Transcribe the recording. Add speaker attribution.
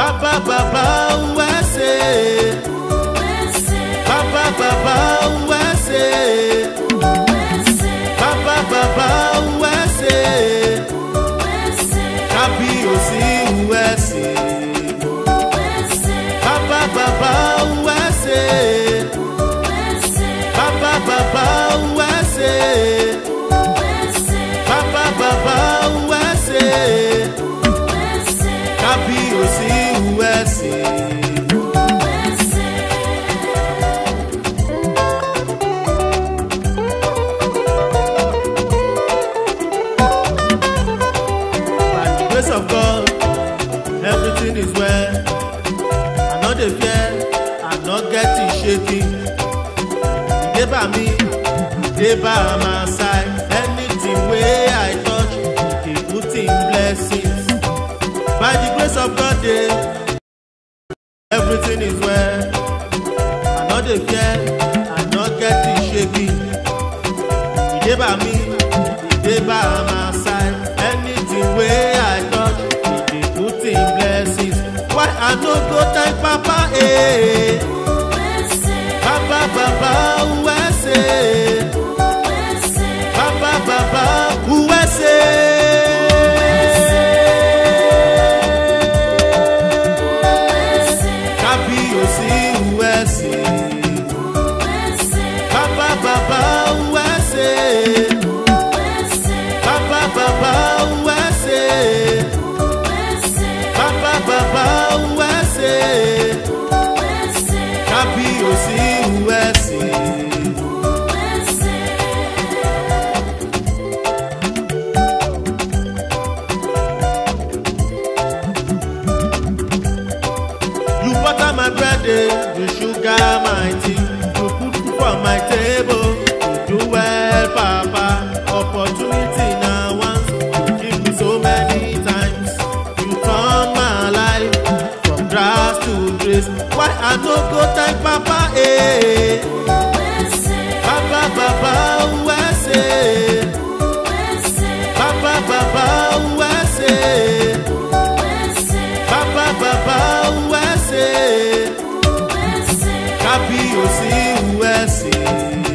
Speaker 1: Baba Baba USA. Baba Baba USA. Baba Baba USA. Kábíyèsí USA. Baba Baba USA. Baba Baba USA. Baba Baba USA. Kábíyèsí USA. By the grace of God, everything is well. I no dey fear, I no get it shaky. E dey by me, e dey by my side. Anything wey I touch, e dey put in blessings. By the grace of God, dey everything is well. I no dey fear, I no get it shaky. E dey by me, e dey by my side. Anything wey I touch, e dey put in blessings. Why I no go thank Papa? Eh? Baba Baba USA. Baba Baba USA. Kábíyèsí USA. Baba Baba USA. Baba Baba USA. Baba Baba USA. Kábíyèsí USA. You butter my bread, eh? you sugar my tea, you put food for my table. You do well, Papa. Opportunity now once, you give me so many times. You turn my life from grass to grace. Why I no go thank Papa? Eh? Baba Baba USA. Baba Baba USA. Baba Baba USA. Kábíyèsí USA.